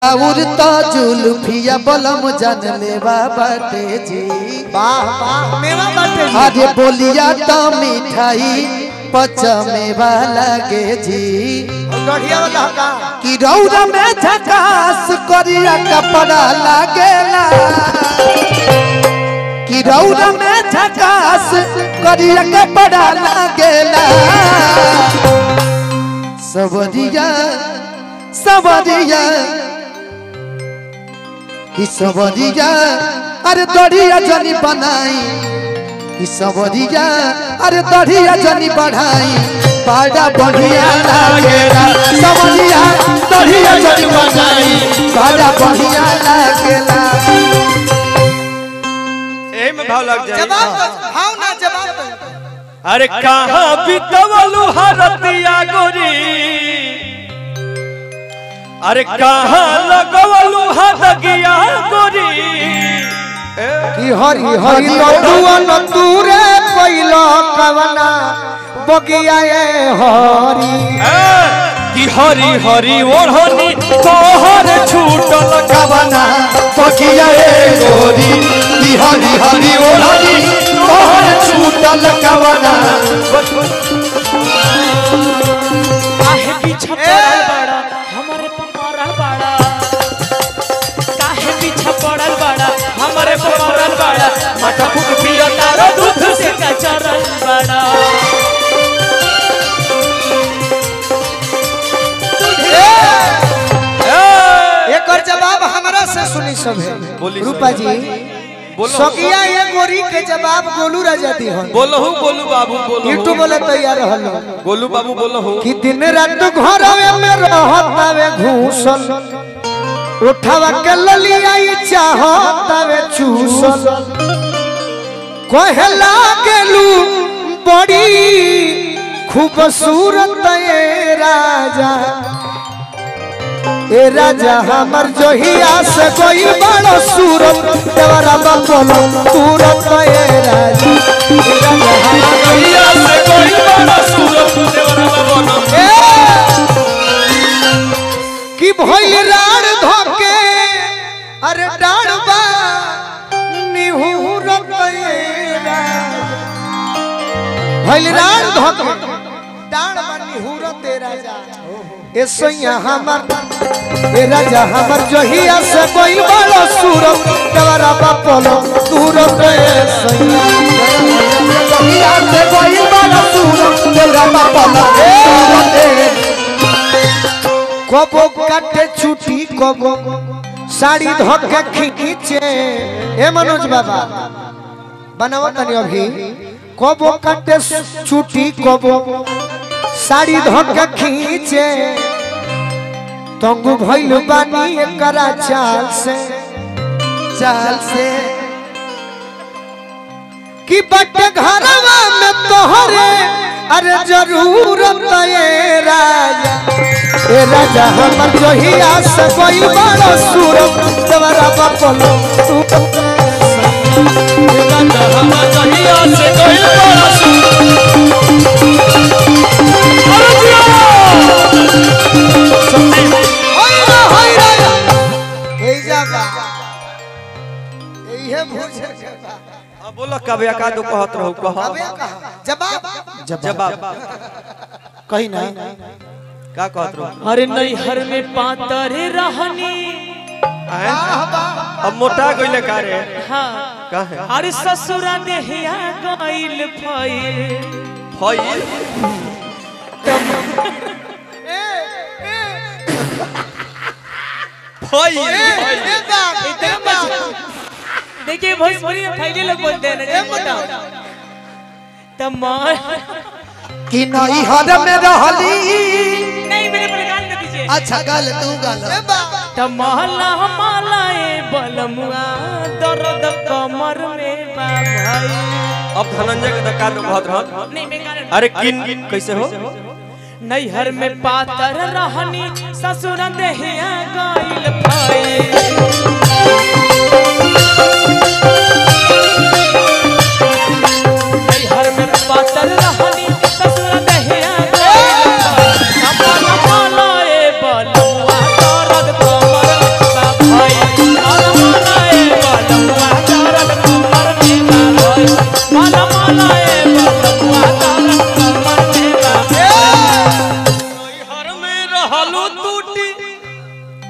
उड़ता जुल्फिया बलम जन लेवा बाटे जी वाह वाह मेवा बाटे जी। अरे बोलिया तो मिठाई पचमेवा लागे जी गढ़िया वाला का कि रौरा में झकास करिया कपड़ा लागेला कि रौरा में झकास करिया कपड़ा लागेला सबरिया सबरिया कि सबरिया अरे दरिया जनी बनाई कि सबरिया अरे दरिया जनी बढ़ाई बड़ा बढ़िया लागेला सबरिया दरिया जनी बनाई बड़ा बढ़िया लागेला एही में भाव लग जाए जवाब दो भाव ना जवाब दो अरे कहाँ बितवलू हरतिया गोरी अरे कहाँ लगवलू हदगिया गोरी कि हरि हरि लडुअन तूरे पहिलो कवना बगिया ए हरि ए, कि हरी हरी ओढ़नी तोहर छूटल कवना पकिया ए गोरी कि हरी हरी ओढ़नी तोहर छूटल कवना काहे पीछा पड़ल बाड़ा हमारे पमरल बाड़ा काहे पीछा पड़ल बाड़ा हमारे पमरल बाड़ा माथा फूक पियो तारो दूध से कचरल बाड़ा एकर जवाब हमरा से सुनी सब बोली है रूपा जी बोलो सकिया ये गोरी के जवाब गोलू राजा दी हो बोलो हूँ बोलू बाबू बोलो यूट्यूब बोले तैयार रहलो गोलू बाबू बोलो हूँ कि दिन रात घरवे में रहतावे घूसल उठावा के ललिया ई चाहतावे चूसल कहला गेलू बड़ी खूबसूरत ए राजा ए राजा हमर जोहिया से कोई बड़ो सूरत देवरा बापोलो सूरत ए राजा ए राजा हमर जोहिया से कोई बड़ा सूरत देवरा बाबू ए, कि भइल राड़ धोके अरे डाड़बा निहुर भइल राड़ धोके डाड़बा निहुर तेरा जा ए सैया हमर ए राजा हमर जोहिया से कोई बड़ो सूरत देवरा बापोलो सूरत ए सैया दुनिया से कोई बड़ा सूरत तेरा बाबा लगे कबो काटे छुटी कबो साड़ी धोके खींचे ए मनोज बाबा बनाओ तनी अभी कबो काटे छुटी कबो साड़ी धोके खींचे तंगु भइल बानी एकरा चाल से चाल से कि बट घरवा में तोहरे अरे जरूरत ए राजा ए राजा हमर जोहिया से कोई बड़ो सूरत देवरा बापलो तू हमर जहिया से कोई बड़ा सूरत होई रे होई रे ए जाबा एहे भूजे के बा। अब बोलो कब का दो कहत रहू कह अबे कहा जवाब जवाब कहीं ना का कहत रहू अरे नैहर में पातरे रहनी आए? अब मोटा गइले का रे हाँ का है अरे ससुरा देहिया गइल फइल फइल फइल ए बा ए बा देखिए भोजपुरी में फैले लोग बोलते हैं ना जब मोटा तब मार कि नहीं हर में रहली नहीं मेरे पर गाल न दीजिए अच्छा गल तू गल ए बा तब महला मालाए बलमुआ दर्द कमर में बा भाई अब धनंजय के धक्का दो कहत रहत नहीं मैं गाना अरे किन कैसे हो नैहर में पातर रहनी ससुर देहिया गइल फइल नैहर में पातर रहनी ससुर देहिया गइल फइल। अपन मालाए बलमुआ दर्द कमर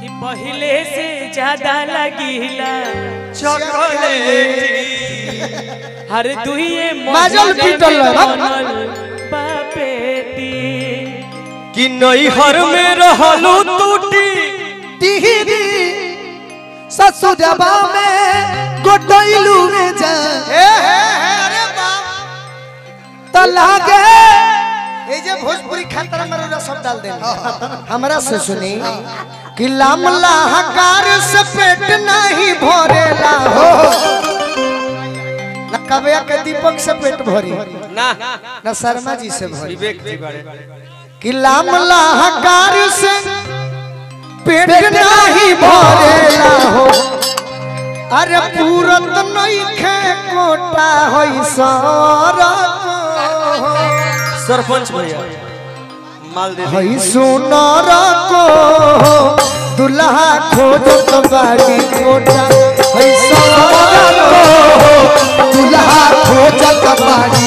कि पहले से ज्यादा लगिला चॉकलेट हर दुइये माजल पीटल रह। बापेटी कि नैहर में रहलू टूटी टिहरी ससुरबा में गोटैलू में जा ए हे हे अरे बाप त लागे ए जे भोजपुरी खतरा में रोजा सब डाल दे हमरा से सुनी कि लामला हकार से पेट नहीं भरेला हो न कबिया के दीपक से पेट भरी ना न शर्मा जी से भरी विवेक जी बारे कि लामला हकार से पेट नहीं भरेला हो अरे पूरत नहीं खे कोटा होई सरक सरपंच भैया माल दे दी। हई सुनर को दुल्हा खोजत बाड़ी कोटा हई सुनर को दुल्हा खोजत बाड़ी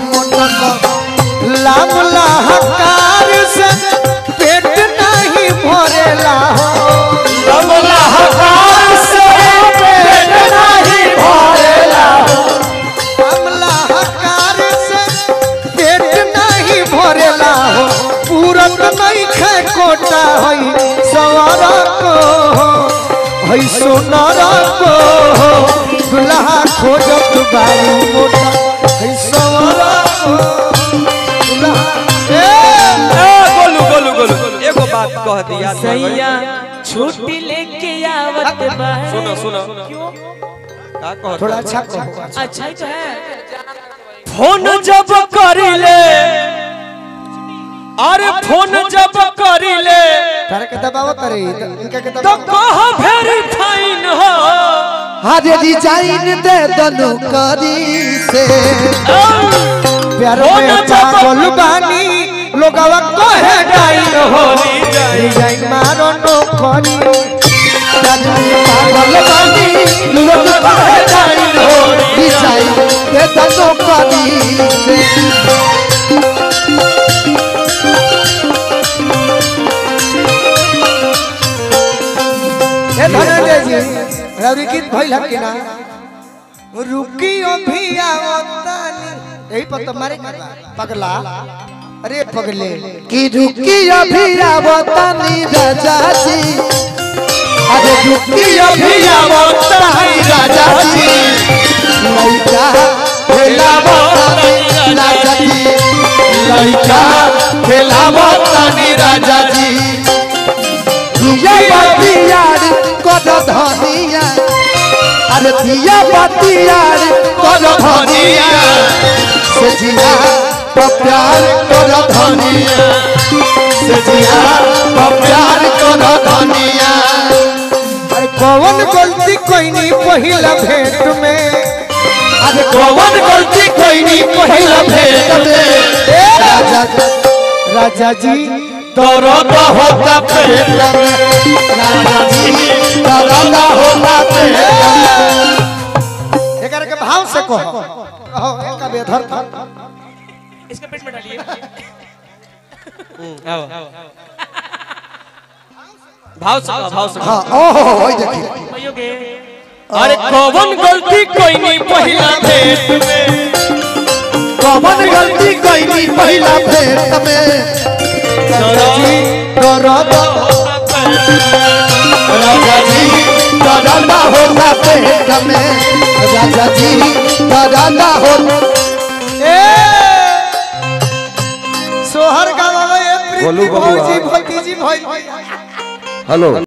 लाम लाहकार से पेट नहीं भरेला हो कमला हकार से पेट नहीं भरेला लाम लाहकार से पेट नहीं भरेला हो पूरत नहीं खे कोटा हई सवार को हई सोनार को दुल्हा खोजत बाड़ी मोटा हई सवार को दुल्हा ए ए, गोलू गोलू गोलू एगो बात कह दी याद रह गई। सैया छुट्टी लेके आवत बारे सुनो सुनो क्यों का कह थोड़ा अच्छा कहो अच्छा ही तो है फोन जब करिले अरे फोन जब करिले तारे के दबाव करे इनका के तो दबाव कह वेरी फाइन हो हरे डिजाइन दे दनु करी से प्यार फोन में जब- पागल बानी लोगवा कहे डाइन हो डिजाइन मारो नो करी पागल बानी लोग कहे डाइन हो डिजाइन दे दनु करी से ए धनंजय जी रवि गीत भइल हक कि ना रुकी अभी आवतानी यही पर तुम्हारे के बा, पगला अरे पगले कि रुकी अभी आवतानी राजा जी अरे रुकी अभी आवतानी राजा जी लइका खेलावतानी राजा जी लइका खेलावतानी राजा जी दिया बतियार कद धनिया अरे दिया बतियार कद धनिया से जिया तो प्यार कर धनिया से जिया तो प्यार कर धनिया अरे कौन गलती कोई नहीं पहिला भेंट में अरे कौन गलती कोई नहीं पहिला भेंट में राजा राजा जी दर्द होता पेट में राजा जी दर्द होता पेट में एकर के भाव से कहो कहो एक बेधर था इसके पेट में डालिए आओ भाव से कह, भाव से कह। हाँ ओहो ओए देखिए भैयोगे अरे कौन गलती कोई नहीं पहिला भेंट में कौन गलती कोई नहीं पहिला भेंट में राजा जी दर्द राजा जी दादा होता पेट में राजा जी दादा होता ए सोहर गावा ए प्रीति बोलू बबुआ। भौजी भतीजी भाई हेलो